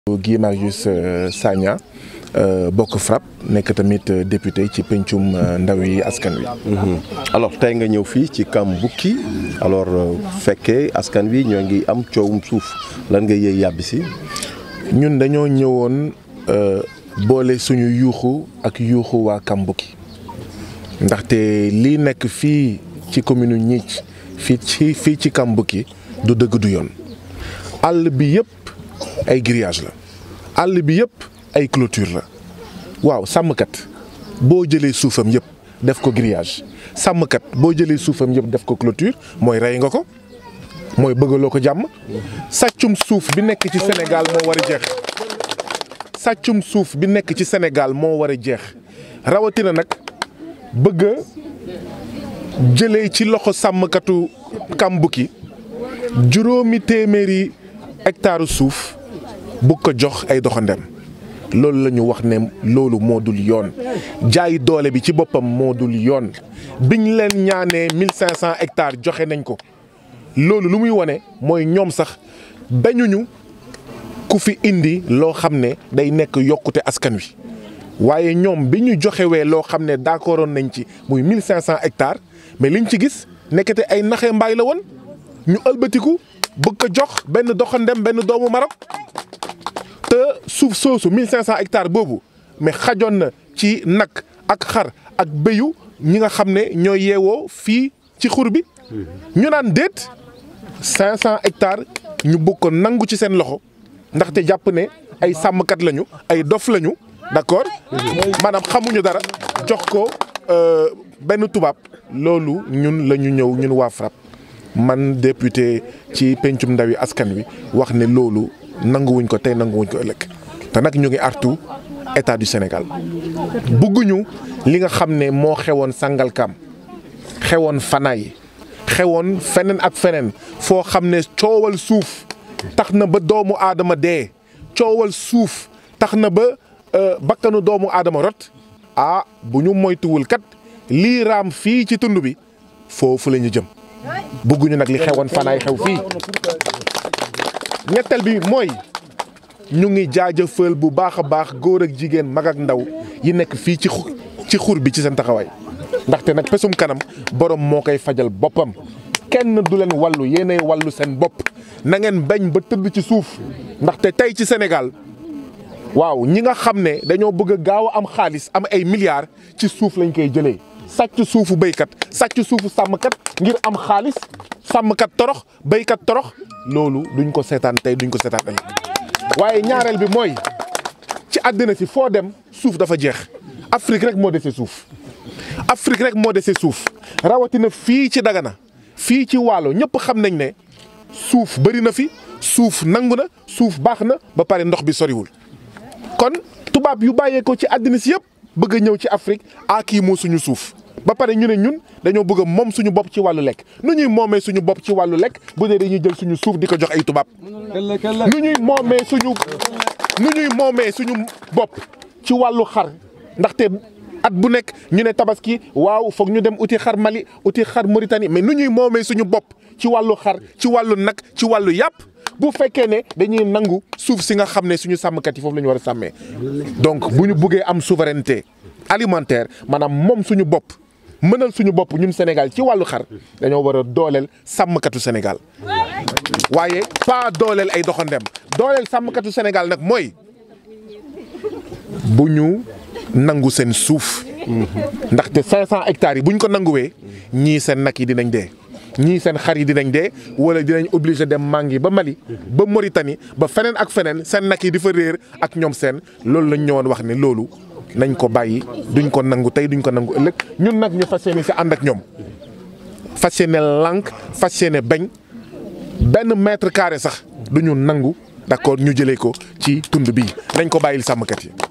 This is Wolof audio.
Guy Marius Sagna bokk FRAPP nekk tamit député ci pencum ndaw yi askan wi. alors tey nga ñëw fii ci Kambouki alors fekkee askan wi ñoo ngi am coowum suuf lan nga yëy yàbbi si. ñun dañoo ñëwoon boole suñu yuuxu ak yuuxu waa Kambouki ndaxte lii nekk fii ci commune Gnith fii ci fii ci Kambouki du dëgg du yoon àll bi yëpp ay grillage la àll bi yëpp ay clôture la waaw sàmmkat boo jëlee suufam yëpp def ko grillage sàmmkat boo jëlee suufam yëpp def ko clôture mooy rey nga ko mooy bëggaloo ko jàmm sàccum suuf bi nekk ci Sénégal moo war a jeex sàccum suuf bi nekk ci Sénégal moo war a jeex rawatina nag bëgg a jëlee ci loxo sàmmkatu Kambouki juróomi téeméeri hectare suuf bu ko jox ay doxandem loolu la ñu wax ne loolu moo dul yoon jaay doole bi ci boppam moo dul yoon biñ leen ñaanee mille cinq cent hectares joxe nañ ko loolu lu muy wone mooy ñoom sax bañuñu ku fi indi loo xam ne day nekk yokkute askan wi waaye ñoom bi ñu joxewee loo xam ne d'accordoon nañ ci muy mille cinq cent hectares mais liñ ci gis nekkate ay naxee mbaay la woon ñu ëlbatiku bëgg ko jox benn doxandem benn doomu Maroc te suuf soosu 1500 hectares boobu mais xajoon na ci nag ak xar ak béyu ñi nga xam ne ñoo yeewoo fii ci xur bi ñu naan déet 500 hectares ñu bëgg ko nangu ci seen loxo ndaxte jàpp ne ay sàmmkat lañu ay dof lañu d'accord maanaam xamuñu dara jox ko benn tubaab loolu ñun la ñu ñëw ñun waa FRAPP man député ci pencum ndawi askan wi wax ne loolu nanguwuñ ko tey nanguwuñ ko ëllëg te nag ñu ngi artu état du Sénégal bugguñu li nga xam ne moo xewoon Sangalkam xewoon Fanaay xewoon feneen ak feneen foo xam ne coowal suuf tax na ba doomu aadama dee coowal suuf tax na ba bakkanu doomu aadama rot ah bu ñu moytuwul kat lii raam fii ci tund bi foofu la ñu jëm. bëgguñu nag li xewoon fanaay xew fii ñetteel bi mooy ñu ngi jaajëfal bu baax a baax góor ak jigéen mag ak ndaw yi nekk fii ci ci xur bi ci seen taxawaay ndaxte nag pesum kanam borom moo koy fajal boppam kenn du leen wàllu yéenay wàllu seen bopp na ngeen bañ ba tëdd ci suuf ndaxte tey ci Sénégal waaw ñi nga xam ne dañoo bëgg a gaaw a am xaalis am ay milliards ci suuf lañ koy jëlee. sàcc suufu béykat sàcc suufu sàmmkat ngir am xaalis sàmmkat torox béykat torox loolu duñ ko seetaan tey duñ ko seetaan ëllëg waaye ñaareel bi mooy ci àddina si foo dem suuf dafa jeex Afrique rek moo dese suuf Afrique rek moo dese suuf rawatina fii ci Dagana fii ci Waalo ñëpp xam nañ ne suuf bëri na fi suuf nangu na suuf baax na ba pare ndox bi soriwul kon tubaab yu bàyyee ko ci àddina si yëpp bëgg a ñëw ci Afrique a kii moo suñu suuf ba pare ñu ne ñun dañoo bëgg a moom suñu bopp ci wàllu lekk nu ñuy moomee suñu bopp ci wàllu lekk bu dee dañuy jël suñu suuf di ko jox ay tubaab nu ñuy moomee suñu nu ñuy moomee suñu bopp ci wàllu xar ndaxte at bu nekk ñu ne tabaski waaw foog ñu dem uti xar Mali uti xar Mauritanie mais nu ñuy moomee suñu bopp ci wàllu xar ci wàllu nag ci wàllu yàpp bu fekkee ne dañuy nangu suuf si nga xam ne suñu sàmmkat yi foofu la ñu war a sàmmee donc bu ñu buggee am souveraineté alimentaire maanaam moom suñu bopp mënal suñu bopp ñun Sénégal ci wàllu xar dañoo war a dooleel sàmmkatu Sénégal waaye pas dooleel ay doxandem dooleel sàmmkatu Sénégal nag mooy bu ñu nangu seen suuf ndaxte 500 hectares yi bu ñu ko nanguwee ñii seen nag yi dinañ dee. ñii seen xar yi dinañ dee wala dinañ obligé dem mangi ba Mali ba Mauritanie ba feneen ak feneen seen nag yi di fa réer ak ñoom seen loolu lañ ñëwoon wax ne loolu nañ ko bàyyi duñ ko nangu tey duñ ko nangu ëllëg ñun nag ñu fas yéene si ànd ak ñoom fas yéene lànk fas yéene bañ benn mètre carré sax duñu nangu d'accord ñu jëlee ko ci tund bii nañ ko bàyyil sàmmkat yi.